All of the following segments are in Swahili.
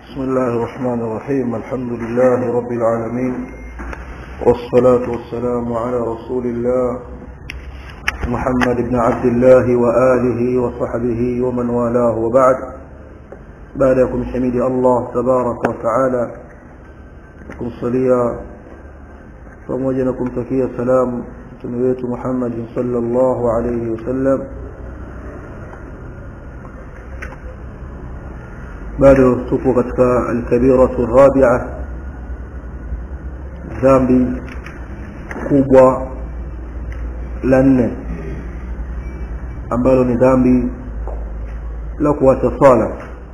بسم الله الرحمن الرحيم الحمد لله رب العالمين والصلاة والسلام على رسول الله محمد بن عبد الله وآله وصحبه ومن والاه وبعد بعدكم حميد الله تبارك وتعالى كم صليا pamoja na kumtakia salam mtume wetu Muhammad sallallahu alayhi wasallam bado tupo katika alkabiratu rabia dhambi kubwa la nne ambalo ni dhambi la kuacha sala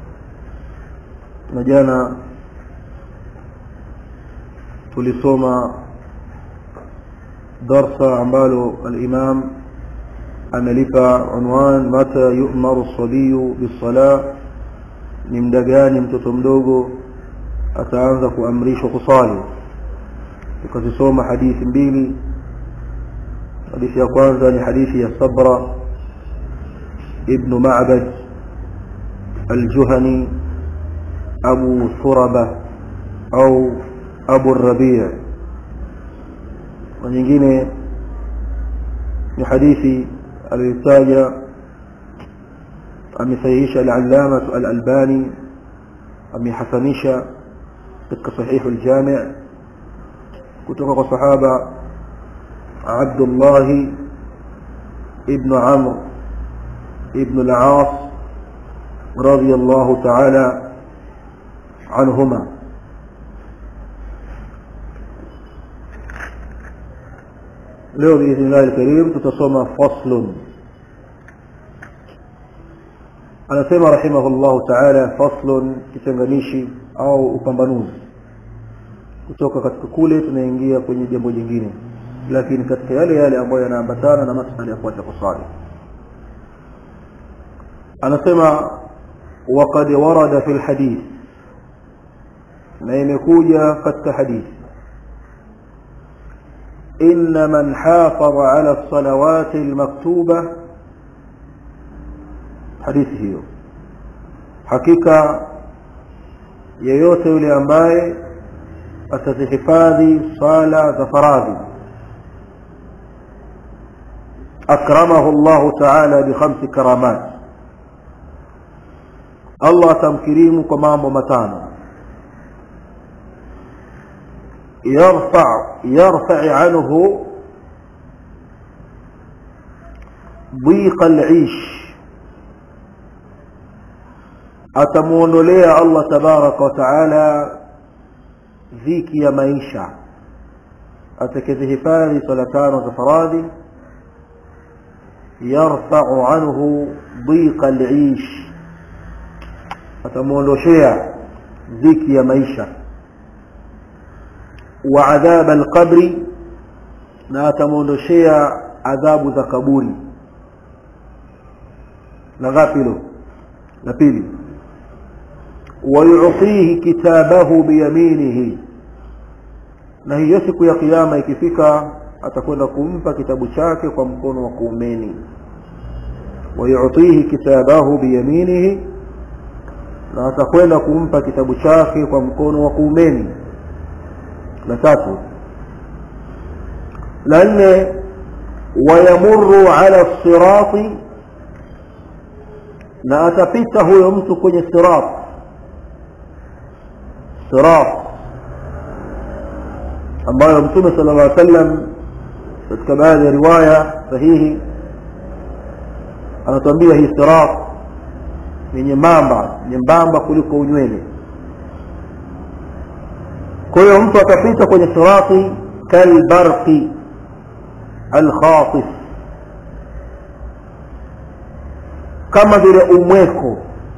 na jana tulisoma darsa ambalo al-imam amelipa unwan mata yu'maru as-sabiyu bis-salah ni muda gani mtoto mdogo ataanza kuamrishwa kusali tukazisoma hadithi mbili hadithi ya kwanza ni hadithi ya sabra ibn ma'bad al-juhani abu suraba au abu rabi' na nyingine ni hadithi aliyotaja amesahihisha al-allama al-albani amehasanisha katika sahih al-jami' kutoka kwa sahaba Abdullah ibn Amr ibn al-Aas radiyallahu ta'ala anhuma leo biidhnillah al-karim tutasoma faslun anasema rahimahullahu ta'ala faslun kitenganishi au upambanuzi kutoka katika kule tunaingia kwenye jambo jingine lakini katika yale yale ambayo yanaambatana na masala ya kuacha kusali anasema waqad warada fil hadith na imekuja katika hadithi إن من حافظ على الصلوات المكتوبة hadithi hiyo hakika yeyote yule ambaye atazihifadhi sala za faradhi akramahu Allah ta'ala bi khamsi karamat Allah atamkirimu kwa mambo matano يرفع يرفع عنه ضيق العيش atamuondolea Allah tabaraka wa taala dhiki ya maisha atakazihifadhi sala tano za faradhi yarfa'u anhu dhiqa al-ish atamuondoshea dhiki ya maisha wa adhab al-qabri na atamuondoshea adhabu za kaburi la ghafilo la pili ويعطيه كتابه بيمينه na hiyo siku ya kiyama ikifika atakwenda kumpa kitabu chake kwa mkono wa kuumeni wayutihi kitabahu biyaminihi na atakwenda kumpa kitabu chake kwa mkono wa kuumeni la tatu la nne wayamurru ala sirati na atapita huyo mtu kwenye sirati sirat ambayo mtume sallallahu alaihi wasallam katika baadhi ya riwaya sahihi anatuambia hii sirat ni nyembamba nyembamba kuliko unywele kwa hiyo mtu atapita kwenye sirati kalbarqi alkhatif kama vile umweko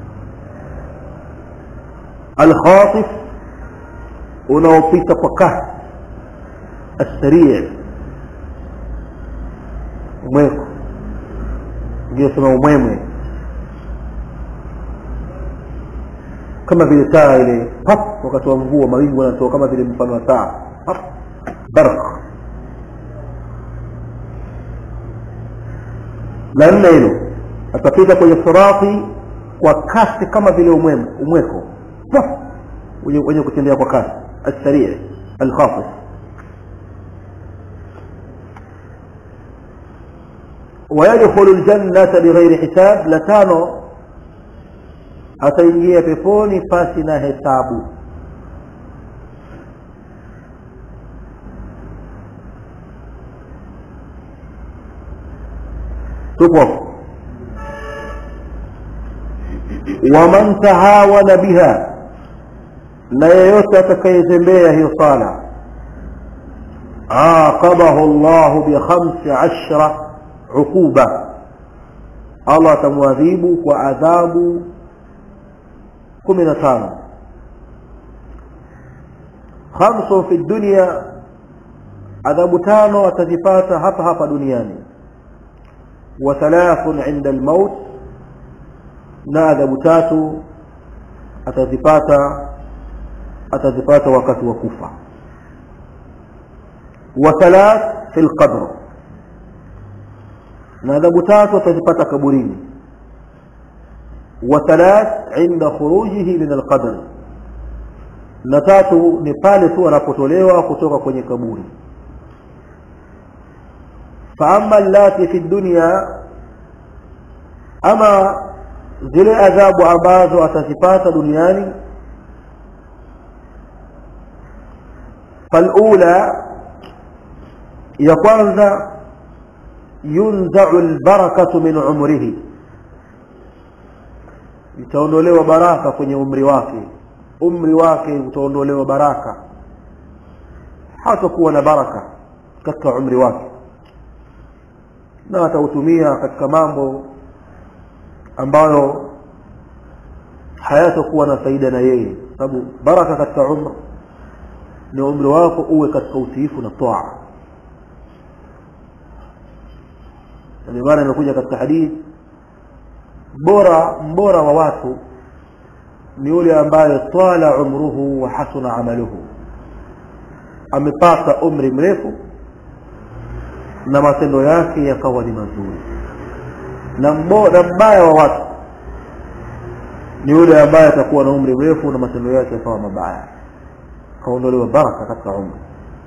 alkhatif unaopita kwa kasi asrii umweko ndio sema umwemwe kama vile taa ile pap wakati wa mvua mawingu yanatoka kama vile mfano wa taa pap barq la nne hilo atapita kwenye sirati kwa kasi kama vile umwemo umweko Paf! wenye kutembea kwa kasi السريع الخاطف ويدخل الجنة بغير حساب لتانو ataingia peponi pasi na hesabu tupo waman tahawana biha na yeyote atakayezembea hiyo sala aqabahu llahu bikhamsi ashra uquba allah atamwadhibu kwa adhabu kumi na tano khamsun fi dunya adhabu tano atazipata hapa hapa duniani wa thalathun inda almaut na adhabu tatu atazipata atazipata wakati wa kufa wa thalath fi lqabr na adhabu tatu atazipata kaburini wa thalath inda khurujihi min alqabr na tatu ni pale tu anapotolewa kutoka kwenye kaburi faama allati fi dunya ama zile adhabu ambazo atazipata duniani falula ya kwanza yunzau lbarakatu min umrihi itaondolewa baraka kwenye umri wake umri wake utaondolewa baraka hatakuwa na baraka katika umri wake na atautumia katika mambo ambayo hayatakuwa na faida na yeye sababu baraka katika umr ni umri wako uwe katika utiifu na toa ndio maana imekuja katika hadithi bora mbora wa watu ni yule ambaye twala umruhu wa hasuna amaluhu amepata umri mrefu na matendo yake yakawa ni mazuri na mbaya wa watu ni yule ambaye atakuwa na umri mrefu na matendo yake yakawa mabaya kaondolewa baraka katika umri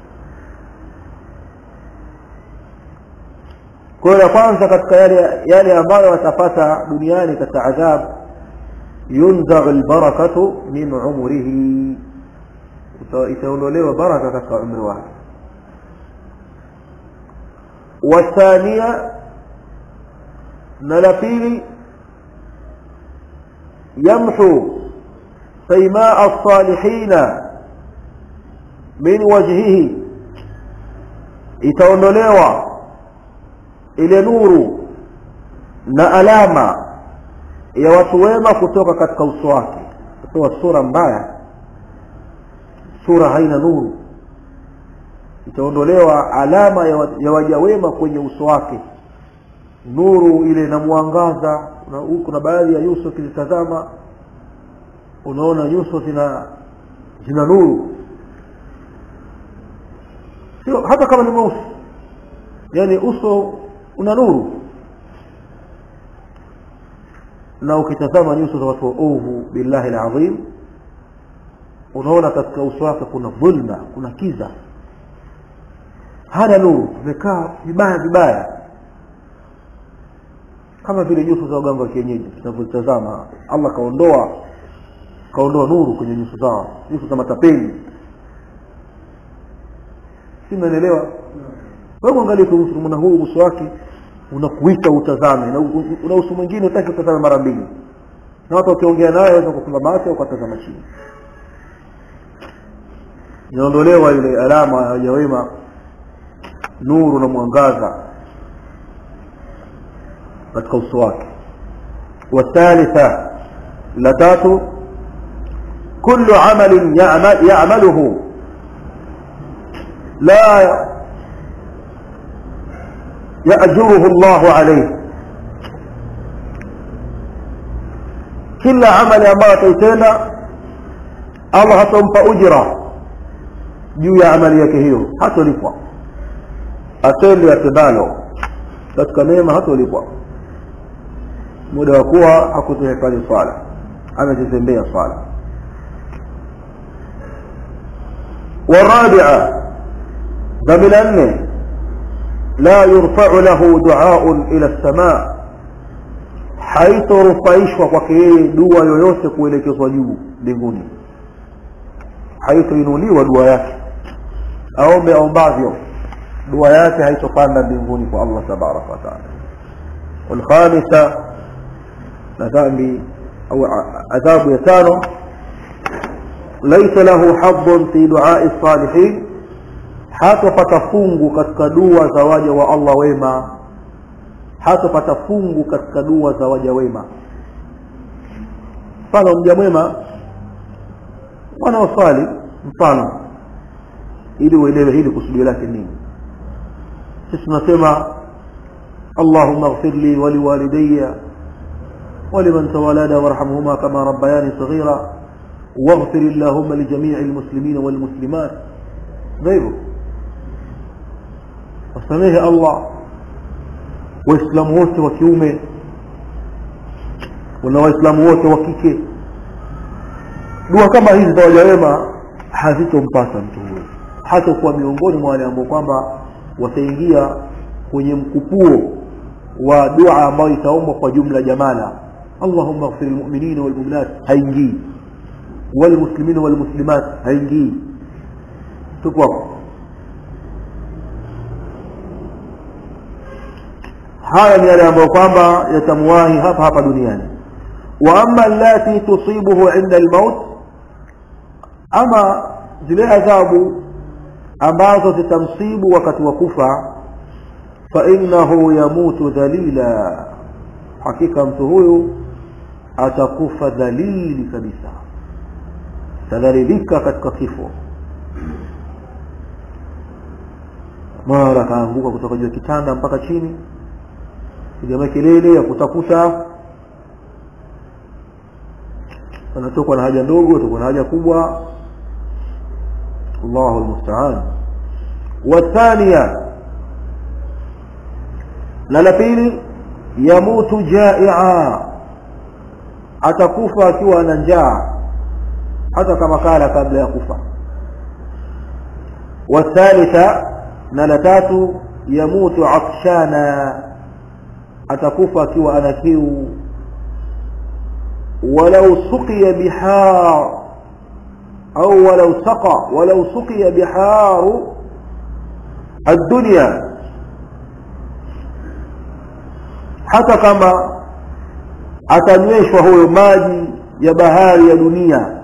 kwa hiyo ya kwanza katika yale yale ambayo watapata duniani katika adhab yunzau lbarakatu min umrihi itaondolewa baraka katika umri wake wathania na la pili yamhu saimaa alsalihina min wajhihi itaondolewa ile nuru na alama ya watu wema kutoka katika uso wake kutoa sura mbaya sura haina nuru itaondolewa alama ya waja wema kwenye uso wake nuru ile na mwangaza kuna, kuna baadhi ya nyuso ukizitazama unaona nyuso zina zina nuru sio hata kama ni mweusi yani uso una nuru na ukitazama nyuso za watu waovu billahi alazim unaona katika uso wake kuna dhulma kuna kiza hana nuru vimekaa vibaya vibaya kama vile nyuso za waganga wa kienyeji tunavyotazama allah kaondoa kaondoa nuru kwenye nyuso zao nyuso za matapeli si mnaelewa wewe angalia kumwona huu uso wake unakuita utazame na una uso mwingine utaki utazame mara mbili na watu wakiongea naye waweza kufunga macho ukatazama chini inaondolewa ile alama ya wema nuru na mwangaza katika uso wake wathalitha la tatu kullu amalin ya'maluhu la يأجره الله عليه kila amali ambayo ataitenda allah hatompa ujra juu ya amali yake hiyo hatolipwa atende atendalo katika neema hatolipwa muda wa kuwa hakuzihifadhi swala amezizembea swala والرابعة ذنب أنه لا يرفع له دعاء إلى السماء haitorufaishwa kwake yeye dua yoyote kuelekezwa juu mbinguni haitoinuliwa dua yake aombe aombavyo dua yake haitopanda mbinguni kwa allah tabaraka wataala walkhamisa na dhambi au adhabu ya tano laisa lahu hadun fi duai salihin hatopata fungu katika dua za waja wa allah wema hatopata fungu katika dua za waja wema mfano mja mwema wanaoswali mfano ili uelewe hili kusudio lake nini sisi tunasema allahumma ighfir li waliwalidayya ولمن تولد وارحمهما كما ربياني صغيرا واغفر اللهم لجميع المسلمين والمسلمات غيره وسميه الله waislamu wote wa kiume na waislamu wote wa kike dua kama hizi za waja wema hazitompasa mtu huyo hatakuwa miongoni mwa wale ambao kwamba wataingia kwenye mkupuo wa dua ambayo itaombwa kwa jumla jamala allahumma ighfir lilmuminina walmuminat haingii walmuslimina walmuslimat haingii tuko hapo haya ni yale ambayo kwamba yatamwahi hapa hapa duniani wa ama allati tusibuhu inda almaut ama zile adhabu ambazo zitamsibu wakati wa kufa fainahu yamutu dhalila hakika mtu huyu atakufa dhalili kabisa tadhalilika katika kifo mara akaanguka kutoka juu ya kitanda mpaka chini piga makelele ya kutafuta anatokwa na haja ndogo tokwa na haja kubwa Allahu almusta'an wathania na la pili yamutu jai'a atakufa akiwa na njaa hata kama kala kabla ya kufa wathalitha na la tatu yamutu atshana atakufa akiwa ana kiu walau suqiya bihar au walau saqa walau suqiya biharu الدنيا hata kama atanyweshwa huyo maji ya bahari ya dunia